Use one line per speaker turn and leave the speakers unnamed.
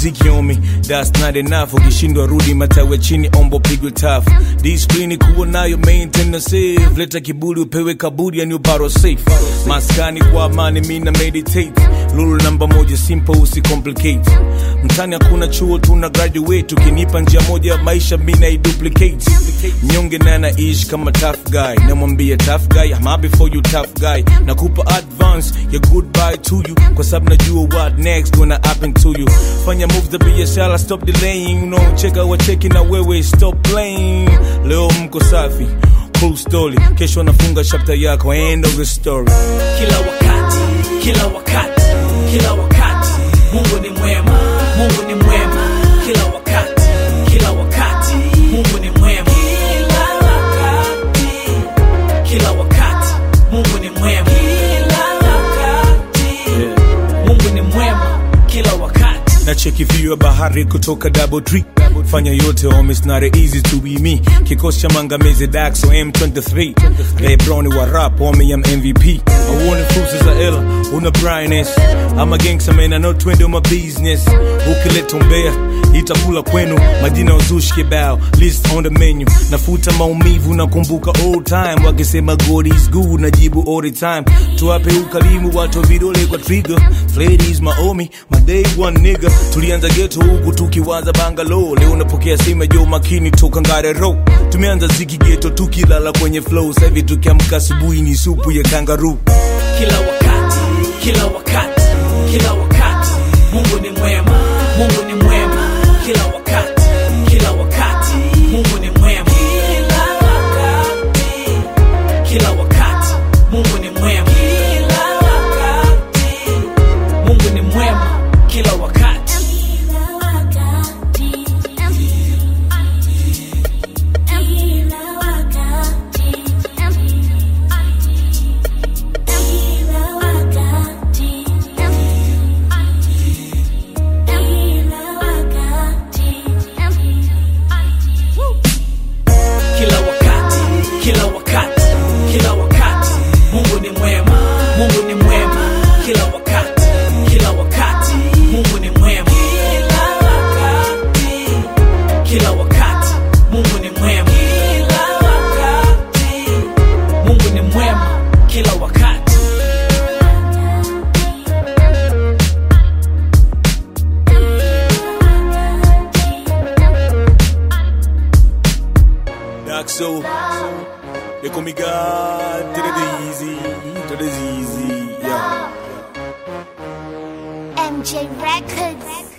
mziki on me that's not enough ukishindwa rudi matawe chini ombo pigwe tafu disiplini kuwa nayo maintain na save leta kiburi upewe kaburi yani ubaro safe maskani kwa amani mina meditate lulu namba moja simple usicomplicate mtani hakuna chuo tuna graduate ukinipa njia moja ya maisha mina iduplicate mnyonge naye anaishi kama tough guy namwambia tough guy I'm happy for you tough guy nakupa advance ya goodbye to you kwa sababu najua what next gonna happen to you fanya moves za biashara stop delaying you know cheka wacheki na wewe stop playing leo mko safi cool story kesho nafunga chapter yako end of the story
kila wakati kila wakati kila wakati mungu ni mwema mungu ni mwema kila wakati kila wakati mungu ni mwema kila wakati kila wakati mungu ni mwema kila wakati mungu ni mwema kila wakati
na cheki view ya bahari kutoka double tree fanya yote home it's not easy to be me kikosi cha mangamizi daxo m23 lebroni wa rap home ya mvp auone fursa za ela una brightness ama gangsta man I know twende my business ukileta umbea itakula kwenu majina ya uzushi kibao list on the menu nafuta maumivu nakumbuka old time wakisema god is good najibu all the time tuwape ukarimu watu vidole kwa trigger ladies maomi my day one nigga tulianza geto huku tukiwaza bangalo leo napokea simu ya Joe makini toka ngare ro tumeanza ziki geto tukilala kwenye flow sasa hivi tukiamka asubuhi ni supu ya kangaroo
kila wakati kila wakati kila wakati mungu ni mwema mungu ni mwema kila wakati kila wakati mungu ni mwema kila wakati kila wakati mungu ni mwema kila wakati mungu ni mwema kila wakati kila wakati kila wakati kila wakati mungu ni mwema mungu ni mwema kila wakati kila wakati mungu ni mwema kila wakati kila wakati mungu ni mwema kila wakati mungu ni mwema kila wakati
Daxo they call me God to the easy to the easy yeah
MJ Records.